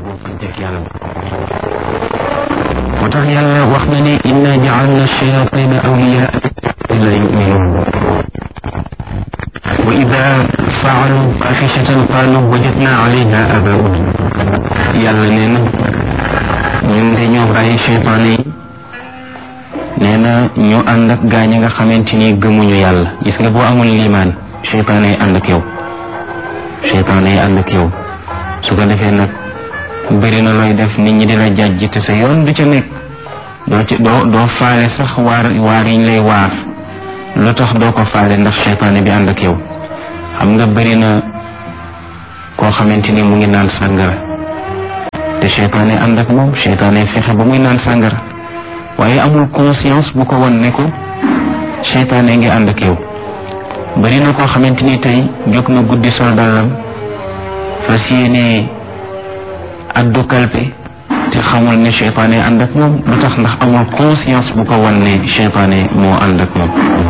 buufanteeg yàlla moo tax yàlla wax na ne inna jaalna shayatina awliyaa la yuminuun wa ida faalu faaxishatan qaalu wajadna alayha abauna yàlla nee na ñun de ñoo bàyyi cheytaane yi nee na ñu ànd ak gaañ nga xamante ni gëmuñu yàlla gis nga boo amul liimaan cheytaane yi ànd ak yow cheytaane yi ànd ak yow su ko defee nag bëri na looy def nit ñi dina jàjj te sa yoon du ca nekk doo ci doo doo faale sax waar waar yiñ lay waar lu tax doo ko faale ndax cheytaane bi ànd ak yow xam nga bëri na koo xamante ni mu ngi naan sàngara te cheytaane ànd ak moom cheytaane fexe ba muy naan sàngara waaye amul conscience bu ko won ne ko cheytaane ngi ànd ak yow bëri na koo xamante ni tey jóg na guddi sol dàllam fas yéene addu kalpe te xamul ne cheytaane ànd ak moom lu tax ndax amul conscience bu ko wan ne cheytaane moo ànd ak moom